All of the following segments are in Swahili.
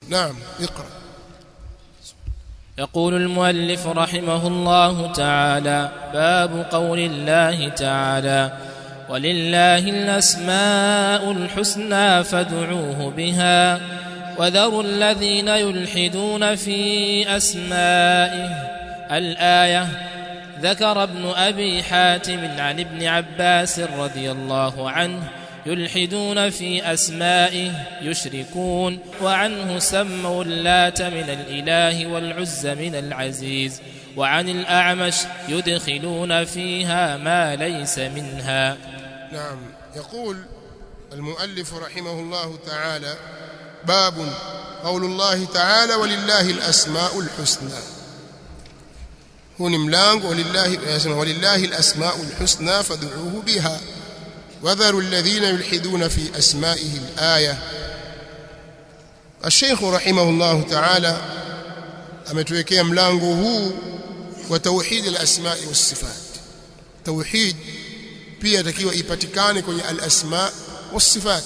نعم اقرأ يقول المؤلف رحمه الله تعالى باب قول الله تعالى ولله الاسماء الحسنى فادعوه بها وذروا الذين يلحدون في اسمائه الايه ذكر ابن ابي حاتم عن ابن عباس رضي الله عنه يلحدون في اسمائه يشركون وعنه سموا اللات من الاله والعز من العزيز وعن الاعمش يدخلون فيها ما ليس منها نعم يقول المؤلف رحمه الله تعالى باب قول الله تعالى ولله الأسماء الحسنى هو ملانgo ولله ولله الأسماء الحسنى فادعوه بها وذروا الذين يلحدون في أسمائه الآية الشيخ رحمه الله تعالى ametuwekea mlango huu wa tauhid al-asma wa sifat tauhid pia takiwa ipatikane kwenye al-asma wa sifat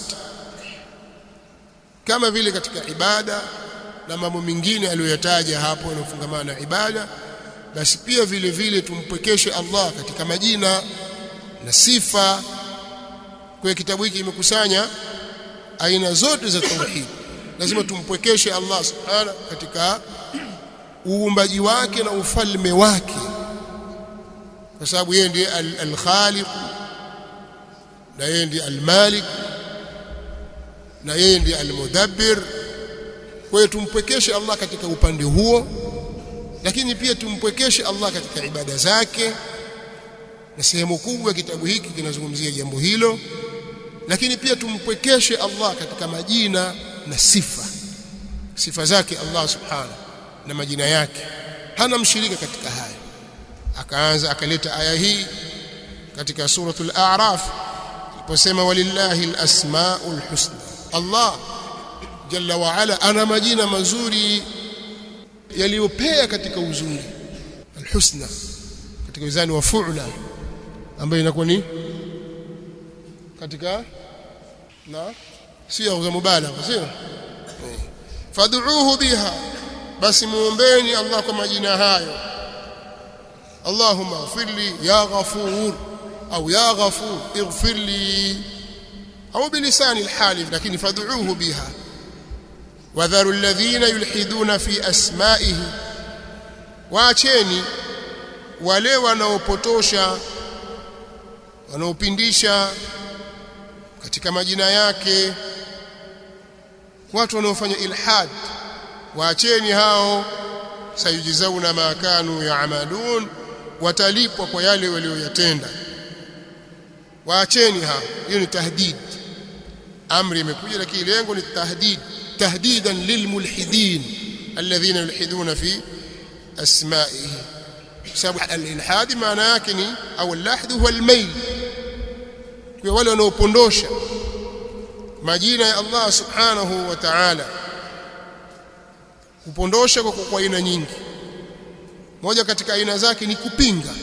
kama vile katika ibada na mambo mengine aliyoyataja hapo yanofungamana na ibada basi pia vile vile tumpwekeshe Allah katika majina na sifa kwa kitabu hiki imekusanya aina zote za tauhid lazima tumpwekeshe Allah subhanahu katika uumbaji wake na ufalme wake kwa sababu yeye ndiye al-khaliq na yeye ndiye al-malik na yeye ndiye al-mudabbir kwa hiyo tumpwekeshe Allah katika upande huo lakini pia tumpwekeshe Allah katika ibada zake na sehemu kubwa ya kitabu hiki kinazungumzia jambo hilo lakini pia tumpwekeshe Allah katika majina na sifa sifa zake Allah subhanahu na majina yake hana mshirika katika haya akaanza akaleta aya hii katika suratul a'raf aliposema walillahi alasmaul husna Allah jalla wa ala ana majina mazuri yaliyopea katika uzuri alhusna katika wizani wa fu'la ambayo inakuwa ni katika na sio za mubalagha sio fad'uuhu biha basi muombeni Allah kwa majina hayo Allahumma ighfirli ya ghafur au ya ghafur ighfirli au bilisani alhali lakini fad'uuhu biha wadharu alladhina yulhiduna fi asma'ihi waacheni wale wanaopotosha wanaopindisha katika majina yake watu wanaofanya ilhad waacheni hao sayujizauna ma kanu yaamalun watalipwa kwa yale walioyatenda waacheni hao hiyo ni tahdid amri imekuja lakini lengo ni tahdid tahdidan lilmulhidin alladhina yulhiduna fi asma'ihi sababu al-ilhad maana yake ni au al-lahd huwa al-mail kwa wale wanaopondosha majina ya Allah subhanahu wa ta'ala kupondosha kwa kwa aina nyingi moja katika aina zake ni kupinga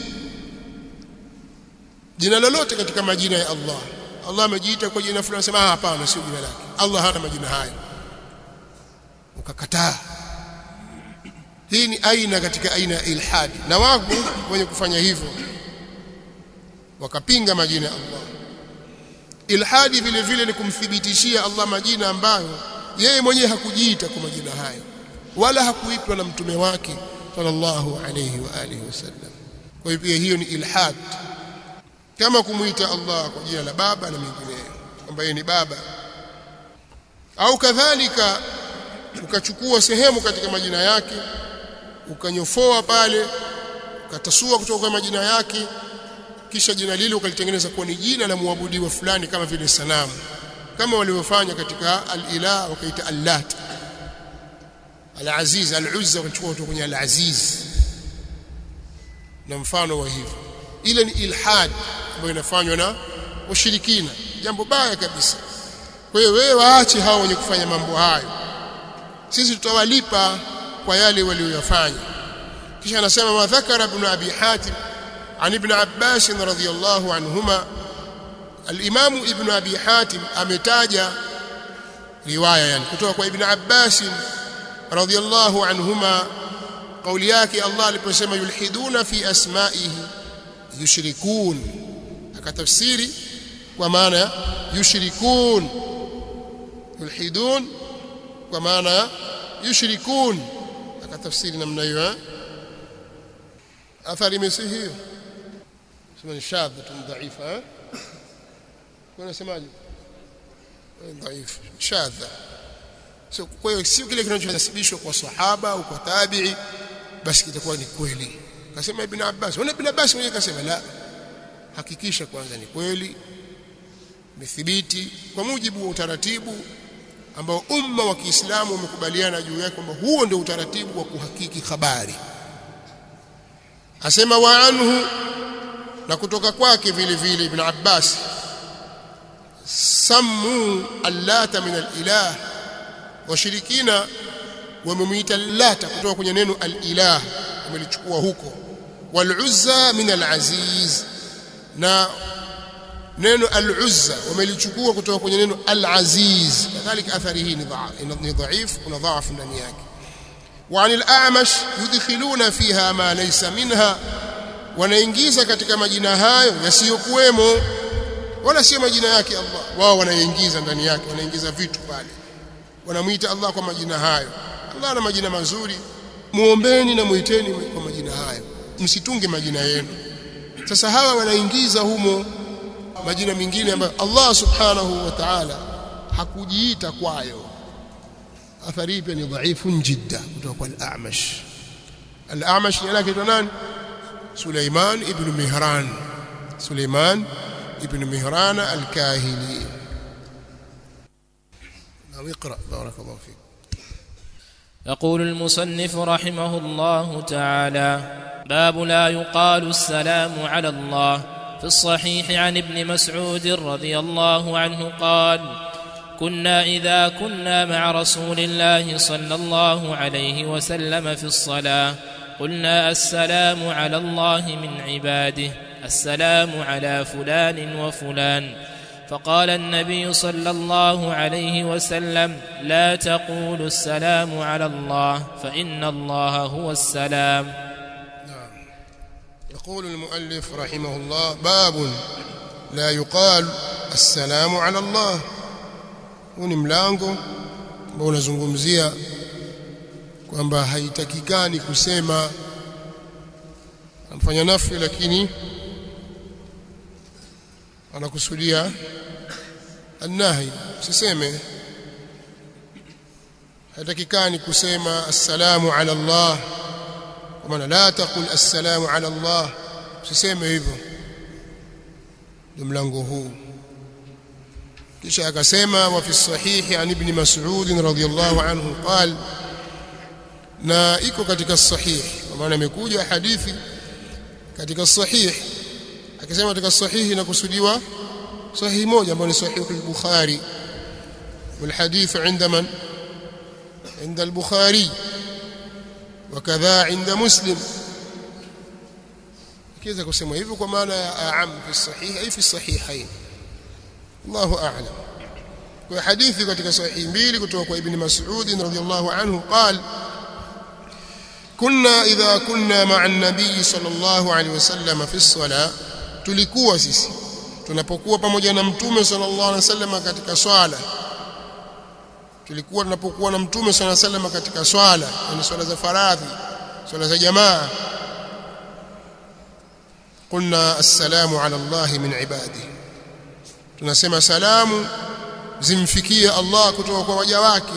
jina lolote katika majina ya Allah Allah amejiita kwa jina fulani sema hapana sio jina lake Allah hana majina hayo ukakataa hii ni aina katika aina ya ilhadi na wako wenye kufanya hivyo wakapinga majina ya Allah ilhadi vile vile ni kumthibitishia Allah majina ambayo yeye mwenyewe hakujiita kwa majina hayo wala hakuitwa na mtume wake sallallahu alayhi wa alihi wasallam kwa hiyo hiyo ni ilhad kama kumuita Allah kwa jina la baba na mengineyo kwamba yeye ni baba au kadhalika ukachukua sehemu katika majina yake ukanyofoa pale ukatasua kutoka kwa majina yake kisha jina lile ukalitengeneza kuwa ni jina la muabudiwa fulani kama vile sanamu kama walivyofanya katika al-ilah wakaita allat al-aziz al-uzza wakachukua kutoka kwenye al-aziz na mfano wa hivyo ile ni ilhad ambayo inafanywa na washirikina jambo baya kabisa kwa hiyo wewe waache hao wenye kufanya mambo hayo sisi tutawalipa kwa yale walioyafanya kisha anasema wa dhakara ibn abi hatim عن ابن عباس رضي الله عنهما الامام ابن ابي حاتم امتاجا روايه يعني kutoka kwa ibn Abbas radiyallahu anhuma kauli yake Allah aliposema yulhiduna fi asma'ihi yushrikun akatafsiri kwa maana yushrikun yulhidun kwa maana yushrikun akatafsiri namna hiyo eh athari mesi hiyo sema ni shadhatun dhaifa eh kuna semaje dhaifu shadha so kwa hiyo sio kile kinachonasibishwa kwa sahaba au kwa tabi'i basi kitakuwa ni kweli kasema ibn Abbas wana ibn Abbas mwenyewe kasema la hakikisha kwanza ni kweli imethibiti kwa mujibu wa utaratibu ambao umma wa Kiislamu umekubaliana juu yake kwamba huo ndio utaratibu wa kuhakiki habari asema wa anhu na kutoka kwake vile vile ibn Abbas sammu allata min alilah washirikina wamemuita lata kutoka kwenye neno alilah wamelichukua huko waluzza min alaziz na neno al-Uzza wamelichukua kutoka kwenye neno al-Aziz kadhalika athari hii ni dhaif kuna dhaafu ndani yake وعن الأعمش يدخلون فيها ما ليس منها wanaingiza katika majina hayo yasiyokuwemo wala sio majina yake Allah wao wanaingiza ndani yake wanaingiza vitu pale wanamuita Allah kwa majina hayo Allah ana majina mazuri muombeni na muiteni kwa majina hayo msitunge majina yenu sasa hawa wanaingiza humo majina mengine ambayo Allah subhanahu wa ta'ala hakujiita kwayo athari hii pia ni dhaifun jidda kutoka kwa al-A'mash al-A'mash ni lake nani Suleiman ibn Mihran Suleiman ibn Mihran al-Kahili نعم اقرأ بارك الله فيك يقول المصنف رحمه الله تعالى باب لا يقال السلام على الله في الصحيح عن ابن مسعود رضي الله عنه قال كنا اذا كنا مع رسول الله صلى الله عليه وسلم في الصلاه قلنا السلام على الله من عباده السلام على فلان وفلان فقال النبي صلى الله عليه وسلم لا تقولوا السلام على الله فان الله هو السلام نعم يقول المؤلف رحمه الله باب لا يقال السلام على الله huu ni mlango ambao unazungumzia kwamba haitakikani kusema amfanya nafi lakini anakusudia annahi usiseme haitakikani kusema assalamu ala Allah kwa maana la taqul assalamu ala Allah usiseme hivyo ndio mlango huu kisha akasema wa fi sahihi an ibn mas'ud radhiyallahu anhu qal na iko katika sahih kwa maana imekuja hadithi katika sahih akisema katika sahihi inakusudiwa sahihi moja ambayo ni sahih al-bukhari والحديث عند من عند البخاري وكذا عند مسلم كيف kusema hivyo kwa maana ya aam fi sahih ay fi sahihain Allahu a'lam kwa hadithi katika sahihi mbili kutoka kwa ibn Mas'ud radhiyallahu anhu qal kunna idha kunna ma'a an-nabiy sallallahu alayhi wasallam fi as-salah tulikuwa sisi tunapokuwa pamoja na mtume sallallahu alayhi wasallam katika swala tulikuwa tunapokuwa na mtume sallallahu alayhi wasallam katika swala yani swala za faradhi swala za jamaa قلنا السلام على الله من عباده tunasema salamu zimfikie Allah kutoka kwa waja wake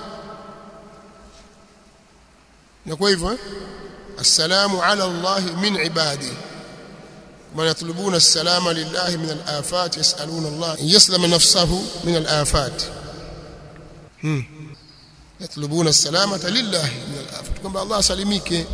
na kwa hivyo assalamu ala Allah min ibadi man yatlubuna as-salama lillahi min al-afat yasaluna Allah an yaslama nafsahu min al-afat hmm yatlubuna as-salamata lillahi min al-afat kwamba Allah asalimike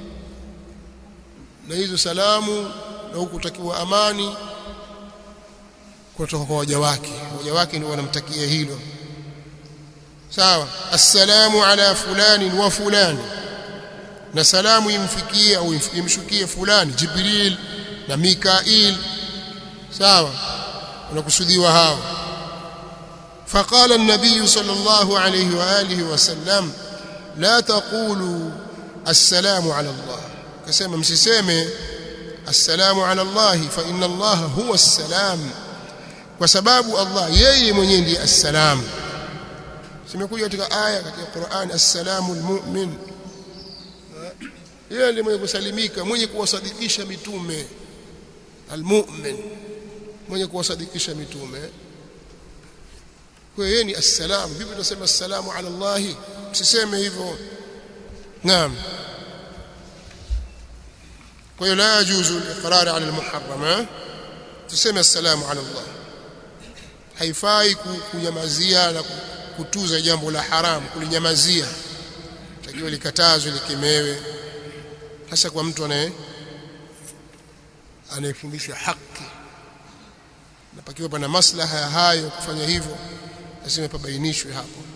na hizo salamu na hukutakiwa amani kutoka kwa waja wake waja wake ndio wanamtakia hilo sawa assalamu ala fulani wa fulani na salamu imfikie au imshukie fulani jibril na mikail sawa unakusudiwa hao فقال النبي صلى الله عليه واله وسلم la taqulu assalamu ala Allah kasema msiseme assalamu ala Allah fa inna Allah huwa assalam kwa sababu Allah yeye mwenyewe ndiye assalam simekuja katika aya katika Qur'an assalamu almu'min yeye ndiye mwenye kusalimika mwenye kuwasadikisha mitume almu'min mwenye kuwasadikisha mitume kwa yeye ni assalam vipi tunasema assalamu ala Allah msiseme hivyo naam kwa hiyo la yajuzu al-iqrar ala al-muharrama tuseme assalamu ala Allah haifai kunyamazia na kutuza jambo la haramu kulinyamazia takiwa likatazwe likemewe hasa kwa mtu anaye anayefundisha haki na pakiwa pana maslaha ya hayo kufanya hivyo lazima pabainishwe hapo